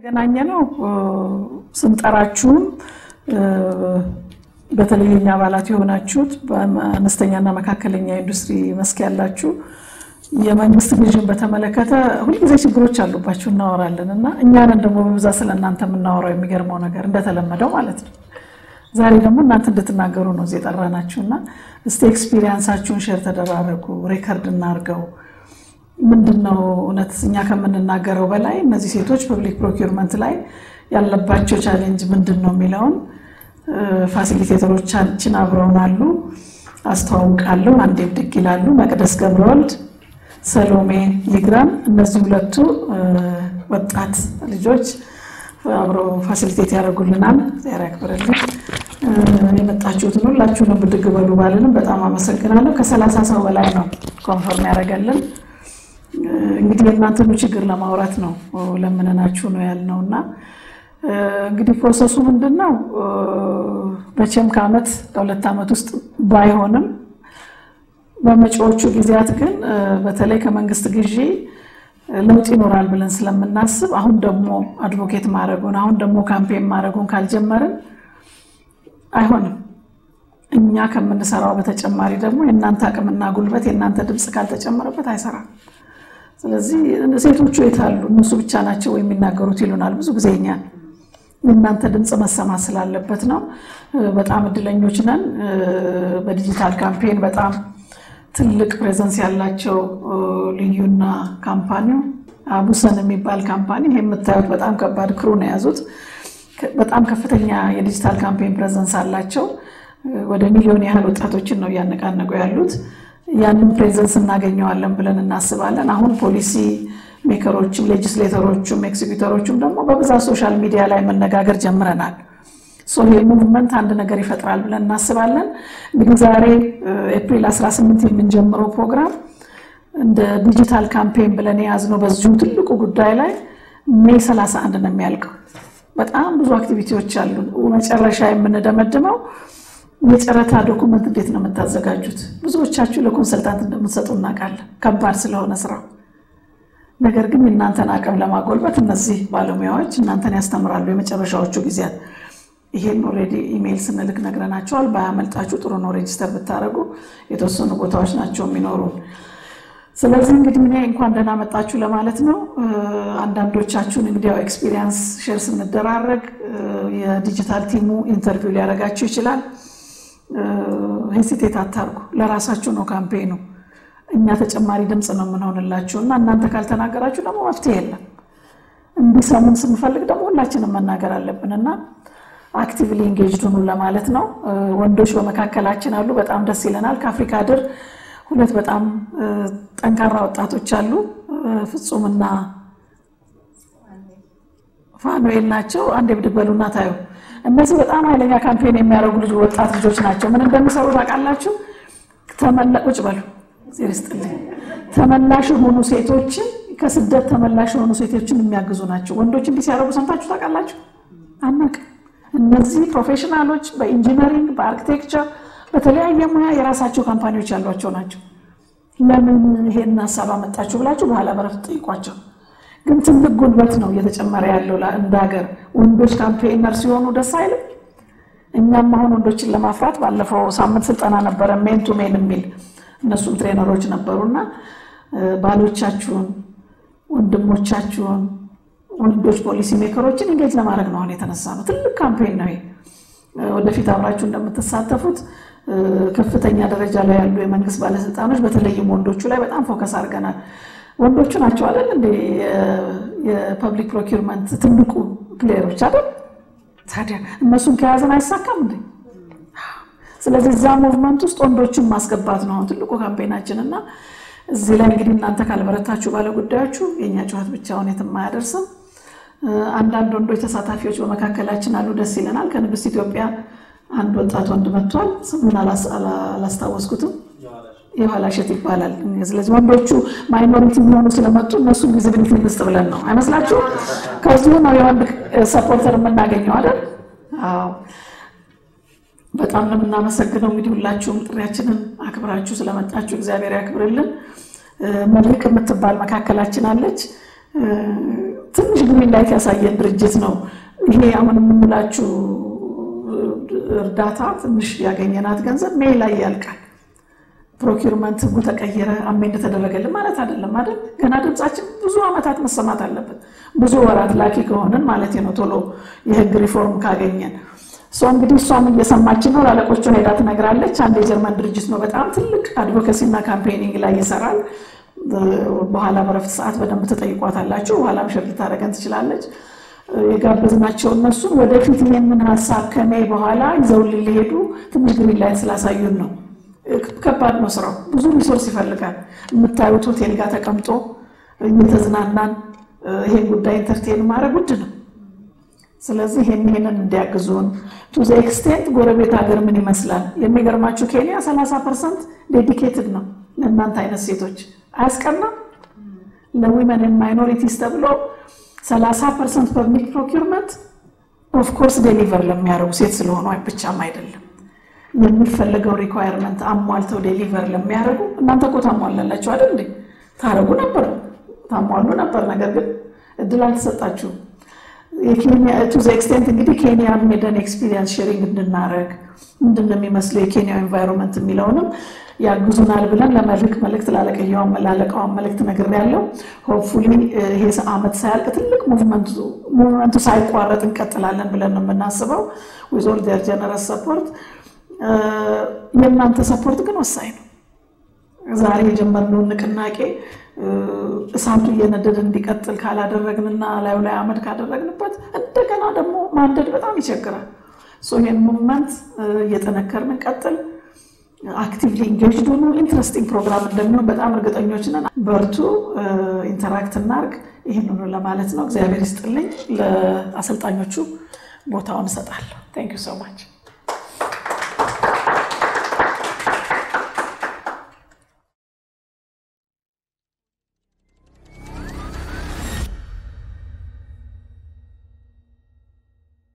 የተገናኘ ነው ስንጠራችሁም በተለይ የኛ አባላት የሆናችሁት በአነስተኛና መካከለኛ ኢንዱስትሪ መስክ ያላችሁ የመንግስት ግዥን በተመለከተ ሁልጊዜ ችግሮች አሉባችሁ እናወራለን እና እኛንን ደግሞ በብዛት ስለ እናንተ የምናወራው የሚገርመው ነገር እንደተለመደው ማለት ነው። ዛሬ ደግሞ እናንተ እንድትናገሩ ነው እዚህ የጠራናችሁ እና እስቲ ኤክስፒሪየንሳችሁን ሼር ተደራረጉ፣ ሬከርድ እናርገው። ምንድን ነው እውነት እኛ ከምንናገረው በላይ እነዚህ ሴቶች ፐብሊክ ፕሮኪርመንት ላይ ያለባቸው ቻሌንጅ ምንድን ነው የሚለውን ፋሲሊቴተሮቻችን አብረውን አሉ። አስተዋውቃለሁ። አንዴ ብድግ ይላሉ። መቅደስ ገብረወልድ፣ ሰሎሜ ይግራም። እነዚህ ሁለቱ ወጣት ልጆች አብረው ፋሲሊቴት ያደርጉልናል። ዚያር ያክብርልን። የመጣችሁትን ሁላችሁንም ብድግ በሉ ባልንም በጣም አመሰግናለሁ። ከሰላሳ ሰው በላይ ነው ኮንፈርም ያደረገልን። እንግዲህ የእናንተኑ ችግር ለማውራት ነው ለምንናችሁ ነው ያልነው እና እንግዲህ ፕሮሰሱ ምንድን ነው? መቼም ከዓመት ከሁለት ዓመት ውስጥ ባይሆንም በመጪዎቹ ጊዜያት ግን በተለይ ከመንግስት ግዢ ለውጥ ይኖራል ብለን ስለምናስብ አሁን ደግሞ አድቮኬት ማድረጉን አሁን ደግሞ ካምፔን ማድረጉን ካልጀመርን አይሆንም። እኛ ከምንሰራው በተጨማሪ ደግሞ የእናንተ አቅምና ጉልበት የእናንተ ድምፅ ካልተጨመረበት አይሰራም። ስለዚህ ሴቶቹ የታሉ እነሱ ብቻ ናቸው የሚናገሩት ይሉናል ብዙ ጊዜ እኛን የእናንተ ድምፅ መሰማት ስላለበት ነው። በጣም እድለኞች ነን። በዲጂታል ካምፔን በጣም ትልቅ ፕሬዘንስ ያላቸው ልዩና ካምፓኒው አቡሰን የሚባል ካምፓኒ ይህ የምታዩት በጣም ከባድ ክሩ ነው የያዙት። በጣም ከፍተኛ የዲጂታል ካምፔን ፕሬዘንስ አላቸው። ወደ ሚሊዮን ያህል ወጣቶችን ነው እያነቃነቁ ያሉት። ያንን ፕሬዘንስ እናገኘዋለን ብለን እናስባለን። አሁን ፖሊሲ ሜከሮችም ሌጅስሌተሮቹም ኤክሲኪዩተሮቹም ደግሞ በብዛት ሶሻል ሚዲያ ላይ መነጋገር ጀምረናል። ይህ ሙቭመንት አንድ ነገር ይፈጥራል ብለን እናስባለን። እንግዲህ ዛሬ ኤፕሪል 18 የምንጀምረው ፕሮግራም እንደ ዲጂታል ካምፔን ብለን የያዝነው በዚሁ ትልቁ ጉዳይ ላይ ሜይ 31 ነው የሚያልቀው። በጣም ብዙ አክቲቪቲዎች አሉ። መጨረሻ የምንደመድመው የጨረታ ዶኩመንት እንዴት ነው የምታዘጋጁት? ብዙዎቻችሁ ለኮንሰልታንት እንደምትሰጡ እናውቃለን፣ ከባድ ስለሆነ ስራው ነገር ግን የእናንተን አቅም ለማጎልበት እነዚህ ባለሙያዎች እናንተን ያስተምራሉ። የመጨረሻዎቹ ጊዜያት ይሄን ኦልሬዲ ኢሜይል ስንልክ ነግረናቸዋል። ባያመልጣችሁ ጥሩ ነው ሬጅስተር ብታደረጉ። የተወሰኑ ቦታዎች ናቸው የሚኖሩን። ስለዚህ እንግዲህ እኔ እንኳን ደህና መጣችሁ ለማለት ነው። አንዳንዶቻችሁን እንግዲህ ያው ኤክስፒሪየንስ ሼር ስንደራረግ የዲጂታል ቲሙ ኢንተርቪው ሊያደርጋችሁ ይችላል። ሄሲቴት አታርጉ። ለራሳችሁ ነው ካምፔኑ እኛ ተጨማሪ ድምፅ ነው የምንሆንላችሁ እና እናንተ ካልተናገራችሁ ደግሞ መፍትሄ የለም። እንዲሰሙን ስንፈልግ ደግሞ ሁላችንም መናገር አለብን እና አክቲቭሊ ኢንጌጅድ ሁኑ ለማለት ነው። ወንዶች በመካከላችን አሉ፣ በጣም ደስ ይለናል። ከአፍሪካ ድር ሁለት በጣም ጠንካራ ወጣቶች አሉ፣ ፍጹምና ፋኑኤል ናቸው። አንድ ብድግ በሉና ታዩ። እነዚህ በጣም ኃይለኛ ካምፔን የሚያደርጉ ልጅ ወጣት ልጆች ናቸው። ምን እንደሚሰሩ ታውቃላችሁ? ተመለቁጭ በሉ ስጥልኝ ተመላሽ የሆኑ ሴቶችን ከስደት ተመላሽ የሆኑ ሴቶችን የሚያግዙ ናቸው። ወንዶች እንዲህ ሲያደርጉ ሰምታችሁ ታውቃላችሁ? አናውቅም። እነዚህ ፕሮፌሽናሎች በኢንጂነሪንግ፣ በአርኪቴክቸር፣ በተለያየ ሙያ የራሳቸው ካምፓኒዎች ያሏቸው ናቸው። ለምን ይሄን ሀሳብ አመጣችሁ ብላችሁ በኋላ በረፍት ጠይቋቸው። ግን ትልቅ ጉልበት ነው እየተጨመረ ያለው እንደ ሀገር። ወንዶች ካምፔነር ሲሆኑ ደስ አይልም? እኛም አሁን ወንዶችን ለማፍራት ባለፈው ሳምንት ስልጠና ነበረ ሜን ቱ ሜን የሚል እነሱም ትሬነሮች ነበሩና ባሎቻችሁን፣ ወንድሞቻችሁን፣ ወንዶች ፖሊሲ ሜከሮችን እንጌጅ ለማድረግ ነው አሁን የተነሳ ነው። ትልቅ ካምፔን ነው። ወደፊት አብራችሁ እንደምትሳተፉት ከፍተኛ ደረጃ ላይ ያሉ የመንግስት ባለስልጣኖች በተለይም ወንዶቹ ላይ በጣም ፎከስ አድርገናል። ወንዶቹ ናቸው አይደል እንደ የፐብሊክ ፕሮኪርመንት ትልቁ ፕሌየሮች አይደል? ታዲያ እነሱን ከያዘን አይሳካም እንዴ? ስለዚህ እዛ ሙቭመንት ውስጥ ወንዶችን ማስገባት ነው አሁን ትልቁ ካምፔናችን እና እዚህ ላይ እንግዲህ እናንተ ካልበረታችሁ ባለ ጉዳዮቹ የእኛ ጨዋት ብቻውን የትም አያደርስም። አንዳንድ ወንዶች ተሳታፊዎች በመካከላችን አሉ፣ ደስ ይለናል። ከንግስት ኢትዮጵያ አንድ ወጣት ወንድ መጥቷል። ስሙን አላስታወስኩትም። የኋላ እሸት ይባላል። ስለዚህ ወንዶቹ ማይኖሪቲ የሚሆኑ ስለመጡ እነሱን ቪዚቢሊቲ ልስጥ ብለን ነው አይመስላችሁ? ከዚሁ ነው የወንድ ሰፖርተር የምናገኘው አይደል? አዎ በጣም ነው የምናመሰግነው። እንግዲህ ሁላችሁም ጥሪያችንን አክብራችሁ ስለመጣችሁ እግዚአብሔር ያክብርልን። መልክ የምትባል መካከላችን አለች። ትንሽ ግሪን ላይት ያሳየን ድርጅት ነው። ይሄ አሁን የምንላችሁ እርዳታ ትንሽ ያገኘናት ገንዘብ ሜይ ላይ ያልቃል። ፕሮኪርመንት ህጉ ተቀየረ አሜንድ ተደረገልን ማለት አይደለም አይደል? ገና ድምፃችን ብዙ ዓመታት መሰማት አለበት። ብዙ ወራት ላኪ ከሆንን ማለት ነው። ቶሎ የህግ ሪፎርም ካገኘን እሷ እንግዲህ እሷም እየሰማችን ነው። ላለቆቹ ሄዳ ትነግራለች። አንድ የጀርመን ድርጅት ነው። በጣም ትልቅ አድቮኬሲና ካምፔኒንግ ላይ ይሰራል። በኋላ በረፍት ሰዓት በደንብ ትጠይቋታላችሁ። በኋላም ሸር ልታደርገን ትችላለች። የጋበዝናቸው እነሱን ወደፊት ይህንን ሀሳብ ከሜይ በኋላ ይዘውልን ሊሄዱ ትንሽ ግሪን ላይት ስላሳዩን ነው። ከባድ ነው ስራው፣ ብዙ ሪሶርስ ይፈልጋል። የምታዩት ሆቴል ጋር ተቀምጦ እየተዝናናን ይሄን ጉዳይ ኢንተርቴን ማድረግ ውድ ነው። ስለዚህ ይህን ይህንን እንዲያግዙን ቱ ዘ ኤክስቴንት ጎረቤት ሀገር ምን ይመስላል? የሚገርማችሁ ኬንያ 30 ፐርሰንት ዴዲኬትድ ነው ለእናንተ አይነት ሴቶች። አያስቀናም? ለዊመን ማይኖሪቲስ ተብሎ 30 ፐርሰንት ፐብሊክ ፕሮኪርመንት ኦፍኮርስ ዴሊቨር ለሚያደርጉ ሴት ስለሆኑ ብቻም አይደለም የሚፈለገው ሪኳየርመንት አሟልተው ዴሊቨር ለሚያደርጉ እናንተ እኮ ታሟላላችሁ አይደል እንዴ? ታደርጉ ነበር ታሟሉ ነበር። ነገር ግን እድል አልተሰጣችሁም። ቱ ዘ ኤክስቴንት እንግዲህ ኬንያን ሄደን ኤክስፒሪየንስ ሼሪንግ እንድናደረግ ምንድን ነው የሚመስለው የኬንያው ኤንቫይሮንመንት የሚለውንም ያግዙናል ብለን ለመልክ መልእክት ላለቀዋን መልእክት ነግሬያለሁ። ሆፕፉሊ ይሄ ዓመት ሳያልቅ ትልቅ ሙቭመንቱ ሳይቋረጥ እንቀጥላለን ብለን ነው የምናስበው ዊዝ ኦል ዴር ጀነረስ ሰፖርት የእናንተ ሰፖርት ግን ወሳኝ ነው። ዛሬ የጀመርነውን ንቅናቄ እሳቱ እየነደደ እንዲቀጥል ካላደረግንና ላዩ ላይ አመድ ካደረግንበት እንደገና ደግሞ ማንደድ በጣም ይቸግራል። ይህን ሙቭመንት እየጠነከርን እንቀጥል። አክቲቭሊ ኢንጌጅድ ሆኑ። ኢንትረስቲንግ ፕሮግራም እንደሚሆን በጣም እርግጠኞች ነን። በርቱ፣ ኢንተራክት እናርግ። ይህንኑ ለማለት ነው። እግዚአብሔር ይስጥልኝ። ለአሰልጣኞቹ ቦታውን እሰጣለሁ። ታንክ ዩ ሶ ማች